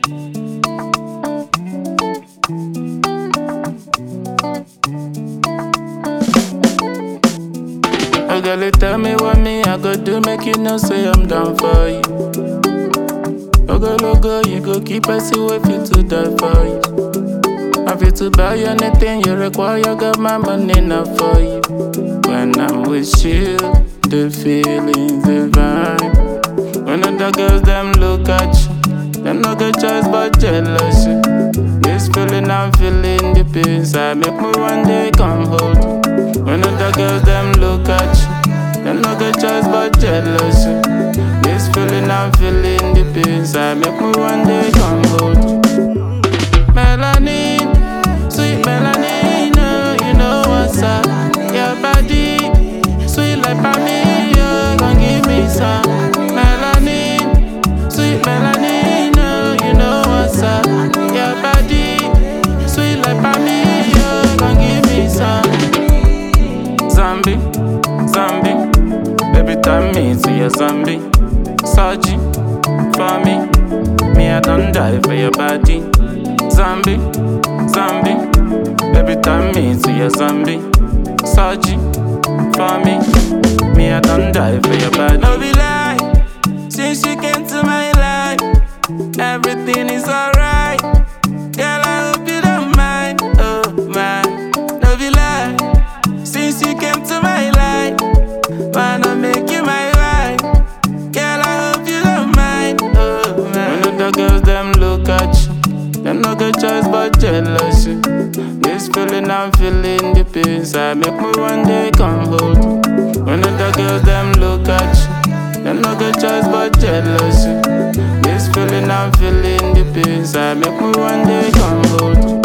Oh girl, you tell me what me I go do, make you know say I'm down for you. Oh girl, oh girl, you go keep us away fit to die for you. I fit to buy you anything you require, got my money enough for you. When I'm with you, the feeling's divine. When other girls them look at you, them no get choice but jealousy. This feeling I'm feeling deep inside, make me one day come hold you. When other girls them look at you, them no get choice but jealousy. This feeling I'm feeling deep inside, make me one day come hold you. Melanin, sweet melanin, oh, you know what's up. Your body, sweet like honey, oh, gon' give me some. Melanin, sweet melanin, oh, you know what's up. Your body, sweet like honey, oh, gon' give me some. Zombie, zombie, baby turn me to your zombie. Surgery for me, me I don't die for your body. Zombie, zombie, baby turn me to your zombie. Surgery for me, me I don't die for your body. No be lie, since you came to my life, everything is alright. Girl, I hope you don't mind. Oh my, no be lie. Since you came to my life, wanna make you my wife. Girl, I hope you don't mind. Oh man. When other girls them look at you, them no get choice but jealousy. This feeling I'm feeling deep inside, make me one day come hold you. When other girls them look at you, them no get choice but jealousy. This feeling I'm feeling deep inside, make me one day come hold you.